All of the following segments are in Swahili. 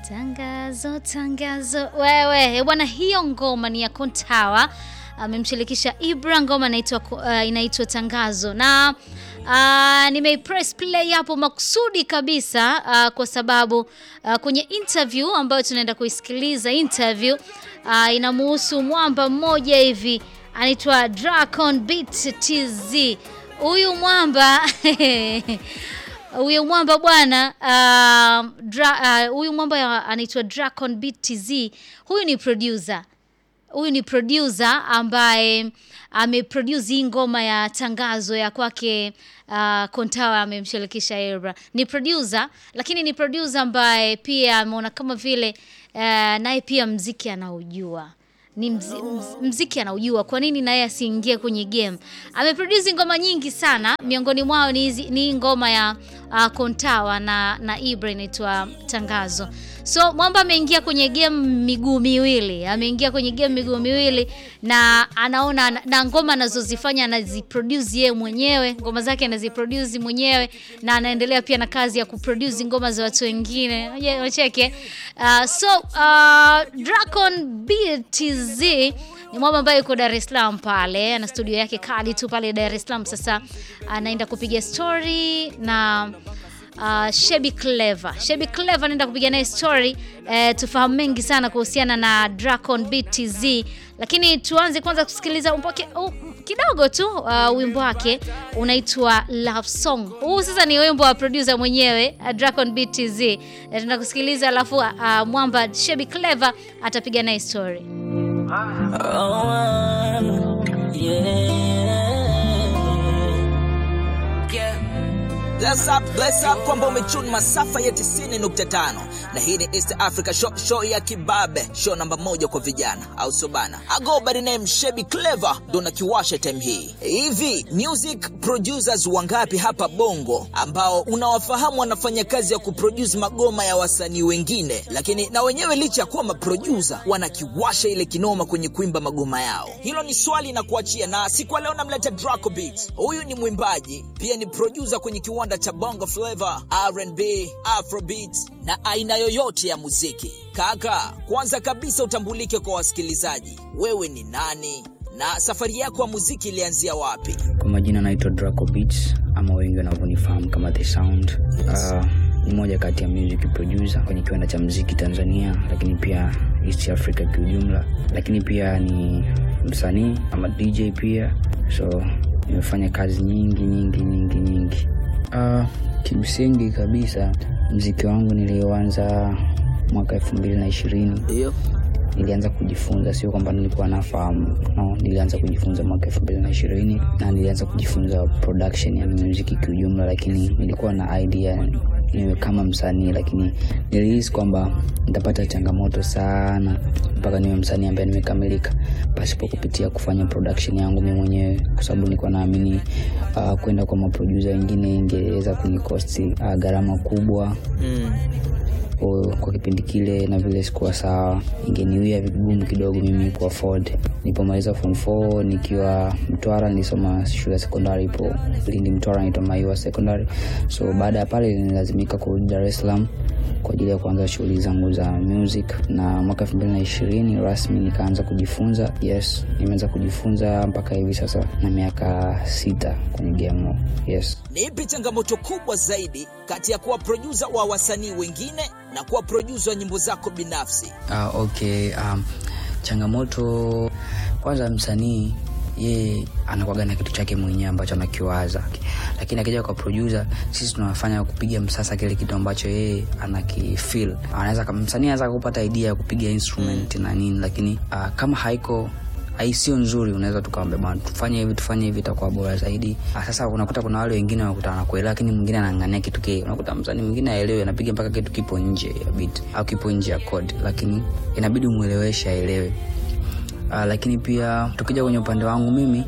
Tangazo, tangazo. Wewe bwana, hiyo ngoma ni ya Kontawa amemshirikisha Ibra, ngoma inaitwa uh, inaitwa Tangazo na uh, nimeipress play hapo makusudi kabisa uh, kwa sababu uh, kwenye interview ambayo tunaenda kuisikiliza interview uh, inamuhusu mwamba mmoja hivi anaitwa Dracon Beat TZ. Huyu mwamba huyu mwamba bwana huyu uh, mwamba anaitwa Dracon Beat TZ. Huyu ni producer huyu ni producer ambaye ameproduce hii ngoma ya tangazo ya kwake uh, Kontawa amemshirikisha Ibra. Ni producer lakini ni producer ambaye pia ameona kama vile uh, naye pia mziki anaujua ni mzi, mz, mziki anaujua, kwa nini naye asiingie kwenye game? Ameproduce ngoma nyingi sana, miongoni mwao ni ni ngoma ya uh, Kontawa na na Ibra inaitwa Tangazo. So Mwamba ameingia kwenye game miguu miwili, ameingia kwenye game miguu miwili na anaona na ngoma anazozifanya anaziproduce yeye mwenyewe, ngoma zake anaziproduce mwenyewe na anaendelea pia na kazi ya kuproduce ngoma za watu wengine. Wacheke. Uh, so uh, Dracon BTZ ni mwamba ambaye yuko Dar es Salaam pale, ana studio yake kali tu pale Dar es Salaam. Sasa anaenda kupiga story na Uh, Shebi Clever. Shebi Clever anaenda kupiga naye story eh, tufahamu mengi sana kuhusiana na Dracon BTZ, lakini tuanze kwanza kusikiliza umpoke, uh, kidogo tu uh, wimbo wake unaitwa Love Song. Huu sasa ni wimbo wa producer mwenyewe uh, Dracon BTZ. Tunaenda kusikiliza alafu uh, mwamba Shebi Clever atapiga naye story. Oh, yeah. Yeah. Bless up, bless up kwamba umechuni masafa ya 90.5 na hii ni East Africa show, show ya kibabe, show namba moja kwa vijana, au sio bana? I go by the name Shebi Clever, ndo nakiwasha time hii. Hivi music producers wangapi hapa Bongo ambao unawafahamu wanafanya kazi ya kuproduce magoma ya wasanii wengine, lakini na wenyewe licha ya kuwa maproducer wanakiwasha ile kinoma kwenye kuimba magoma yao? Hilo ni swali na kuachia, na siku ya leo namleta Draco Beats. Huyu ni mwimbaji pia ni producer kwenye kiwanda cha Bongo Flava, R&B, Afrobeat na aina yoyote ya muziki. Kaka, kwanza kabisa utambulike kwa wasikilizaji, wewe ni nani na safari yako ya muziki ilianzia wapi? Kwa majina naitwa Draco Beats ama wengi wanavyonifahamu kama The Sound. Uh, ni moja kati ya music producer kwenye kiwanda cha muziki Tanzania, lakini pia East Africa kiujumla, lakini pia ni msanii ama DJ pia, so nimefanya kazi nyingi nyingi nyingi nyingi. Uh, kimsingi kabisa mziki wangu nilioanza mwaka elfu mbili na ishirini Ndio. nilianza kujifunza, sio kwamba nilikuwa nafahamu no, nilianza kujifunza mwaka elfu mbili na ishirini na nilianza kujifunza production ya muziki kiujumla, lakini nilikuwa na idea niwe kama msanii, lakini nilihisi kwamba nitapata changamoto sana mpaka niwe msanii ambaye nimekamilika pasipo kupitia kufanya production yangu mimi mwenyewe, kwa sababu nilikuwa naamini uh, kwenda kwa maproducer wengine ingeweza kunikosti uh, gharama kubwa Mm. kwa, kwa kipindi kile na vile sikuwa sawa, ingeniwia vigumu kidogo mimi ku afford. Nilipomaliza form 4 nikiwa Mtwara, nilisoma shule ya sekondari ipo Lindi Mtwara, inaitwa Maiwa Secondary. So baada ya pale nililazimika kurudi Dar es Salaam kwa ajili ya kuanza shughuli zangu za music, na mwaka elfu mbili na ishirini rasmi nikaanza kujifunza. Yes, nimeanza kujifunza mpaka hivi sasa na miaka sita kwenye game. Yes. Ni ipi changamoto kubwa zaidi kati ya kuwa producer wa wasanii wengine na kuwa producer wa nyimbo zako binafsi? Uh, okay. Um, changamoto kwanza, msanii yeye anakuwaga na kitu chake mwenyewe ambacho anakiwaza, lakini akija kwa producer, sisi tunafanya kupiga msasa kile kitu ambacho yeye anakifeel. Anaweza kama msanii anaweza kupata idea ya kupiga instrument na nini, lakini uh, kama haiko ai sio nzuri, unaweza tukaambia bwana, tufanye hivi tufanye hivi, itakuwa bora zaidi. Ah, sasa unakuta kuna wale wengine wanakuta wanakuelewa, lakini mwingine anang'ania kitu kile. Unakuta msanii mwingine aelewe, anapiga mpaka kitu kipo nje ya beat au kipo nje ya code, lakini inabidi umueleweshe aelewe. Uh, lakini pia tukija kwenye upande wangu mimi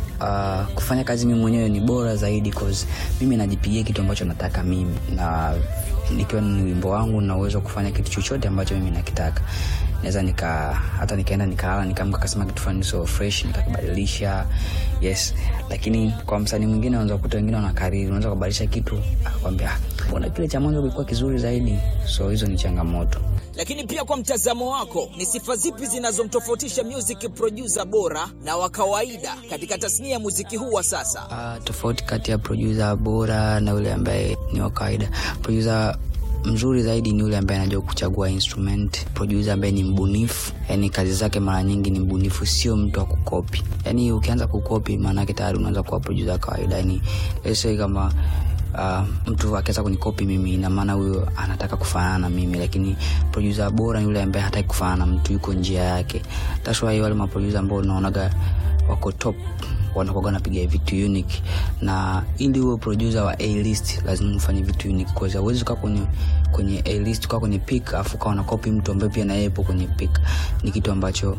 uh, kufanya kazi mimi mwenyewe ni bora zaidi cause mimi najipigia kitu ambacho nataka mimi na nikiwa ni wimbo wangu na uwezo wa kufanya kitu chochote ambacho mimi nakitaka naweza nika hata nikaenda nikalala nikaamka kasema kitu fulani so fresh nikakibadilisha yes lakini kwa msanii mwingine unaweza kukuta wengine wanakariri unaweza kubadilisha kitu akwambia mbona kile cha mwanzo kilikuwa kizuri zaidi so hizo ni changamoto Lakini pia kwa mtazamo wako, ni sifa zipi zinazomtofautisha music producer bora na wa kawaida katika tasnia ya muziki huu wa sasa? Uh, tofauti kati ya producer bora na yule ambaye ni wa kawaida. Producer mzuri zaidi ni yule ambaye anajua kuchagua instrument, producer ambaye ni mbunifu, yani kazi zake mara nyingi ni mbunifu, sio mtu wa kukopi. Yani ukianza kukopi, maanake tayari unaweza kuwa producer wa kawaida. Yani let's say kama Uh, mtu akiweza kunikopi mimi ina maana huyo anataka kufanana na mimi, lakini producer bora ni yule ambaye hataki kufanana na mtu, yuko njia yake. That's why wale maproducer ambao unaonaga wako top wanakuwa wanapiga vitu unique, na ili uwe producer wa A list lazima ufanye vitu unique, kwa sababu huwezi kukaa kwenye kwenye A list kwa kwenye pick afu kawa unakopi mtu ambaye pia na yeye yupo kwenye pick, ni kitu ambacho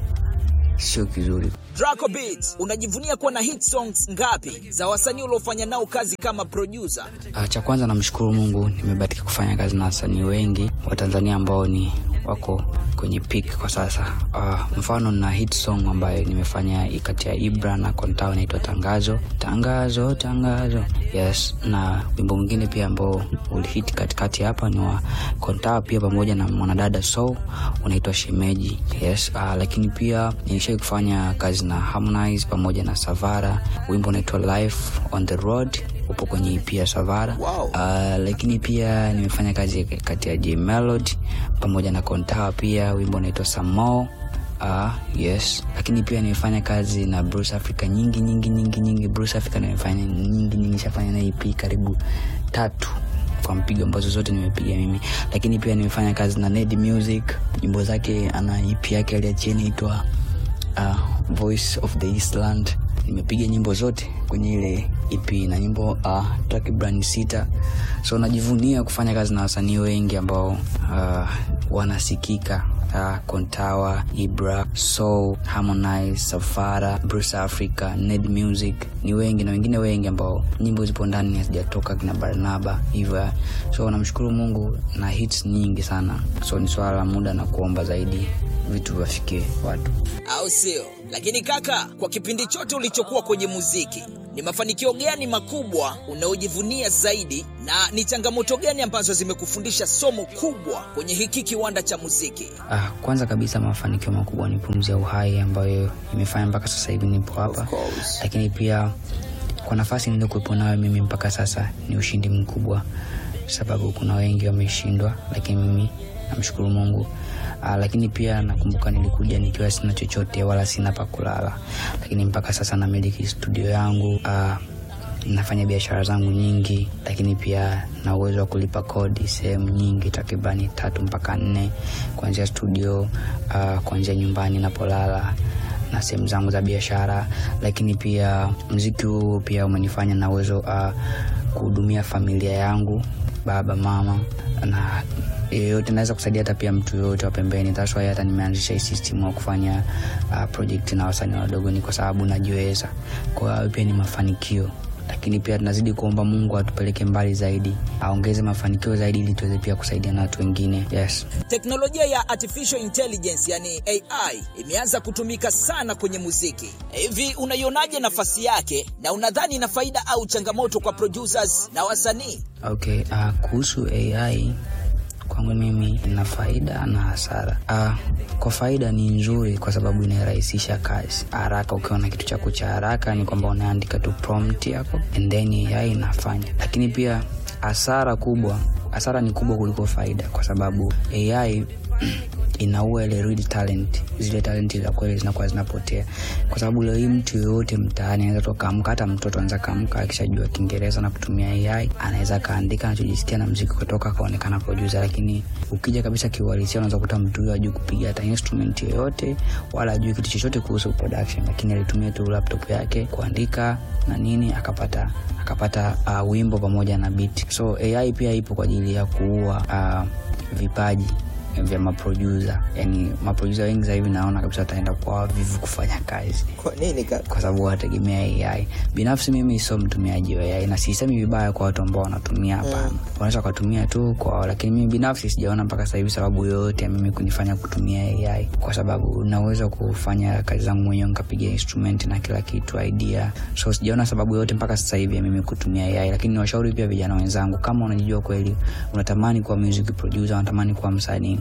sio kizuri. Draco Beats, unajivunia kuwa na hit songs ngapi za wasanii uliofanya nao kazi kama producer? Uh, cha kwanza namshukuru Mungu nimebahatika kufanya kazi na wasanii wengi wa Tanzania ambao ni wako kwenye peak kwa sasa. Uh, mfano na hit song ambayo nimefanya kati ya Ibra na Kontao inaitwa Tangazo. Tangazo, tangazo. Yes, na wimbo mwingine pia ambao ulihit katikati hapa ni wa Kontao pia pamoja na mwanadada Soul unaitwa Shemeji. Yes, uh, lakini pia nilishai kufanya kazi na Harmonize pamoja na Savara. Wimbo unaitwa Life on the Road upo kwenye EP ya Savara. Wow. Uh, lakini pia nimefanya kazi kati ya J Melody pamoja na Kontawa pia wimbo unaitwa Samo. Uh, yes, lakini pia nimefanya kazi na Bruce Africa nyingi nyingi nyingi nyingi. Bruce Africa nimefanya nyingi nyingi, shafanya na EP karibu tatu kwa mpigo ambazo zote nimepiga mimi, lakini pia nimefanya kazi na Ned Music, nyimbo zake ana EP yake aliachia inaitwa uh, Voice of the Eastland. Nimepiga nyimbo zote kwenye ile EP na nyimbo uh, takriban sita, so najivunia kufanya kazi na wasanii wengi ambao uh, wanasikika uh, Kontawa, Ibra, Soul, Harmonize, Safara, Bruce Africa, Ned Music, ni wengi na wengine wengi ambao nyimbo zipo ndani hazijatoka, kina Barnaba hivyo. So namshukuru Mungu na hits nyingi sana, so ni swala la muda na kuomba zaidi vitu viwafikie watu. au sio? Lakini kaka, kwa kipindi chote ulichokuwa kwenye muziki, ni mafanikio gani makubwa unayojivunia zaidi, na ni changamoto gani ambazo zimekufundisha somo kubwa kwenye hiki kiwanda cha muziki? Ah, kwanza kabisa mafanikio makubwa ni pumzi ya uhai ambayo imefanya mpaka sasa hivi nipo hapa, course. lakini pia kwa nafasi niliokuwepo nayo mimi mpaka sasa ni ushindi mkubwa, sababu kuna wengi wameshindwa, lakini mimi namshukuru Mungu. Aa, lakini pia nakumbuka nilikuja nikiwa sina chochote wala sina pa kulala, lakini mpaka sasa namiliki studio yangu. Aa, nafanya biashara zangu nyingi, lakini pia na uwezo wa kulipa kodi sehemu nyingi, takribani tatu mpaka nne, kuanzia studio, uh, kuanzia nyumbani napolala na sehemu zangu za biashara. Lakini pia mziki huu pia umenifanya na uwezo uh, kuhudumia familia yangu, baba mama na yeyote naweza kusaidia hata pia mtu yoyote wa pembeni. That's why hata nimeanzisha hii system wa kufanya uh, project na wasanii wadogo, ni kwa sababu najiweza. Kwa hiyo pia ni mafanikio lakini pia tunazidi kuomba Mungu atupeleke mbali zaidi, aongeze mafanikio zaidi, ili tuweze pia kusaidia na watu wengine. Yes. Teknolojia ya artificial intelligence yani AI imeanza kutumika sana kwenye muziki. Hivi unaionaje nafasi yake na unadhani ina faida au changamoto kwa producers na wasanii? Okay, uh, kuhusu AI kwangu mimi ina faida na hasara. Uh, kwa faida ni nzuri kwa sababu inairahisisha kazi haraka. Ukiwa na kitu chako cha haraka, ni kwamba unaandika tu prompt yako and then AI inafanya. Lakini pia hasara kubwa, hasara ni kubwa kuliko faida, kwa sababu AI inaua ile real talent, zile talenti za kweli zinakuwa zinapotea, kwa sababu leo hii mtu yoyote mtaani anaweza toka amka, hata mtoto anaweza kaamka akishajua Kiingereza na kutumia AI, anaweza kaandika anachojisikia na mziki kutoka akaonekana producer. Lakini ukija kabisa kiuhalisia, unaweza kukuta mtu huyo hajui kupiga hata instrument yoyote wala hajui kitu chochote kuhusu production, lakini alitumia tu laptop yake kuandika na nini akapata akapata uh, wimbo pamoja na beat. So AI pia ipo kwa ajili ya kuua uh, vipaji vya maproducer. Yani maproducer wengi sasa hivi naona kabisa wataenda kwa wavivu kufanya kazi Kwa nini kaka? kwa sababu wanategemea AI. Binafsi mimi sio mtumiaji wa AI na sisemi vibaya kwa watu ambao wanatumia, hapana. Wanaweza wakatumia tu kwa, lakini mimi binafsi sijaona mpaka sasa hivi sababu yoyote ya mimi kunifanya kutumia AI, kwa sababu naweza kufanya kazi zangu mwenyewe, nikapiga instrument na kila kitu idea, so sijaona sababu yoyote mpaka sasa hivi ya mimi kutumia AI. Lakini niwashauri pia vijana wenzangu, kama unajijua kweli unatamani kuwa music producer, unatamani kuwa msanii,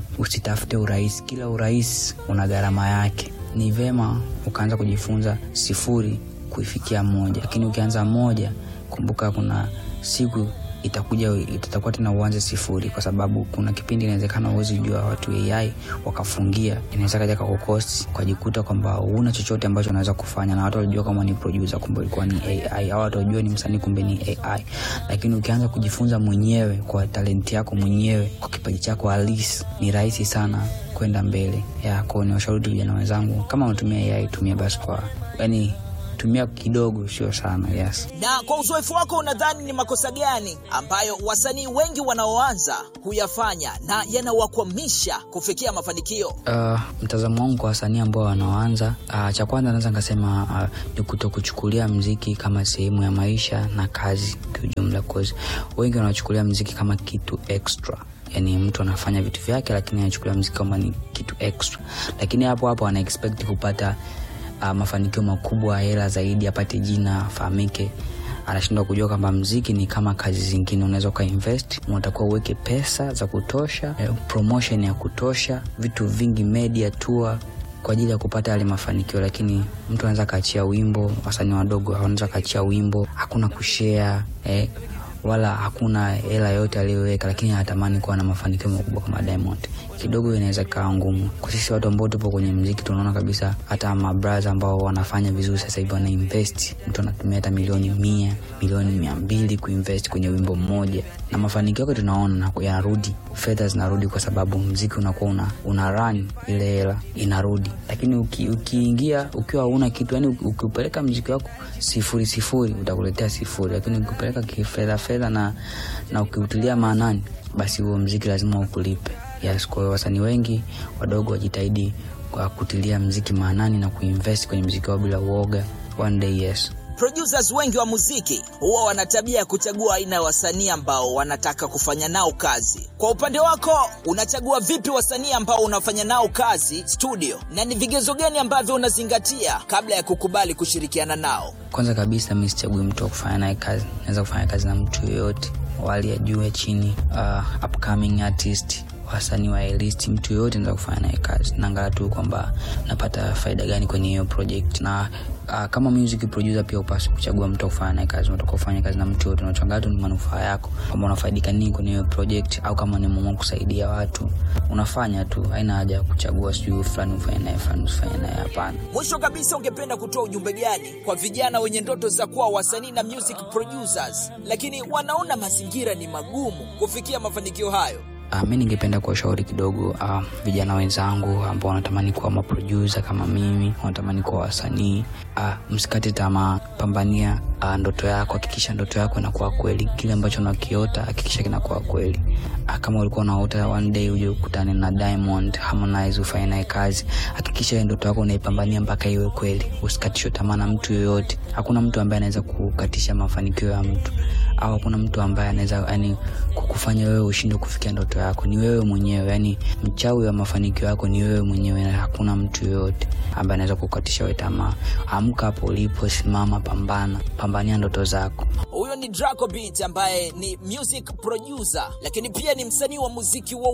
usitafute urahisi kila urahisi una gharama yake ni vema ukaanza kujifunza sifuri kuifikia moja lakini ukianza moja kumbuka kuna siku itakuja itakuwa tena uanze sifuri kwa sababu kuna kipindi inawezekana uwezi jua watu ai wakafungia inaweza kaja kakukosi ukajikuta kwamba una chochote ambacho unaweza kufanya na watu walijua kama ni producer kumbe ilikuwa ni ai au watu walijua ni msanii kumbe ni ai lakini ukianza kujifunza mwenyewe kwa talenti yako mwenyewe kwa kipaji chako halisi ni rahisi sana kwenda mbele yako ni washauri tu vijana wenzangu kama unatumia ai tumia basi kwa yani tumia kidogo sio sana yes na kwa uzoefu wako unadhani ni makosa gani ambayo wasanii wengi wanaoanza huyafanya na yanawakwamisha kufikia mafanikio uh, mtazamo wangu kwa wasanii ambao wanaoanza uh, cha kwanza naweza nikasema uh, ni kuto kuchukulia mziki kama sehemu ya maisha na kazi kiujumla cause wengi wanachukulia mziki kama kitu extra yani mtu anafanya vitu vyake lakini anachukulia mziki kama ni kitu extra lakini hapo hapo ana expect kupata uh, mafanikio makubwa hela zaidi apate jina afahamike anashindwa kujua kwamba mziki ni kama kazi zingine unaweza ukainvest unatakiwa uweke pesa za kutosha eh, promotion ya kutosha vitu vingi media tour kwa ajili ya kupata yale mafanikio lakini mtu anaweza akaachia wimbo wasanii wadogo wanaweza akaachia wimbo hakuna kushare eh, wala hakuna hela yote aliyoweka lakini anatamani kuwa na mafanikio makubwa kama diamond kidogo inaweza ikawa ngumu kwa sisi watu ambao tupo kwenye mziki tunaona kabisa hata mabraha ambao wanafanya vizuri sasa hivi wanainvest mtu anatumia hata milioni mia milioni mia mbili kuinvest kwenye wimbo mmoja na mafanikio yake tunaona yanarudi fedha zinarudi kwa sababu mziki unakuwa una, una run ile hela inarudi lakini uki, ukiingia ukiwa hauna kitu yani ukiupeleka mziki wako sifuri sifuri utakuletea sifuri lakini ukipeleka kifedha fedha na, na ukiutilia maanani basi huo mziki lazima ukulipe yes kwa hiyo wasanii wengi wadogo wajitahidi kwa kutilia mziki maanani na kuinvest kwenye mziki wao bila uoga one day yes producers wengi wa muziki huwa wana tabia ya kuchagua aina ya wasanii ambao wanataka kufanya nao kazi kwa upande wako unachagua vipi wasanii ambao unafanya nao kazi studio na ni vigezo gani ambavyo unazingatia kabla ya kukubali kushirikiana nao kwanza kabisa mi sichagui mtu wa kufanya naye kazi naweza kufanya kazi na mtu yoyote wali ya juu ya chini uh, upcoming artist wasanii wa list mtu yoyote naweza kufanya naye kazi naangalia tu kwamba napata faida gani kwenye hiyo project na uh, kama music producer pia upasi kuchagua mtu wa kufanya naye kazi unataka kufanya kazi na mtu yote unachangaa tu ni manufaa yako kwamba unafaidika nini kwenye hiyo project au kama ni mama kusaidia watu unafanya tu haina haja ya kuchagua sijui fulani ufanye naye fulani usifanye naye hapana mwisho kabisa ungependa kutoa ujumbe gani kwa vijana wenye ndoto za kuwa wasanii na music producers lakini wanaona mazingira ni magumu kufikia mafanikio hayo Uh, mi ningependa kuwashauri kidogo uh, vijana wenzangu ambao wanatamani kuwa maprodusa kama mimi wanatamani kuwa wasanii uh, msikate tamaa pambania uh, ndoto yako hakikisha ndoto yako inakuwa kweli kile ambacho unakiota hakikisha kinakuwa kweli uh, kama ulikuwa unaota one day uje ukutane na diamond harmonize ufanye naye kazi hakikisha ndoto yako unaipambania mpaka iwe kweli usikatishwe tamaa na mtu yoyote hakuna mtu ambaye anaweza kukatisha mafanikio ya mtu au hakuna mtu ambaye anaweza yani kukufanya wewe ushindwe kufikia ndoto yako ni wewe mwenyewe yani mchawi wa mafanikio yako ni wewe mwenyewe na hakuna mtu yoyote ambaye anaweza kukatisha wewe tamaa amka hapo ulipo simama pambana pambania ndoto zako huyo ni Draco Beat ambaye ni music producer lakini pia ni msanii wa muziki wa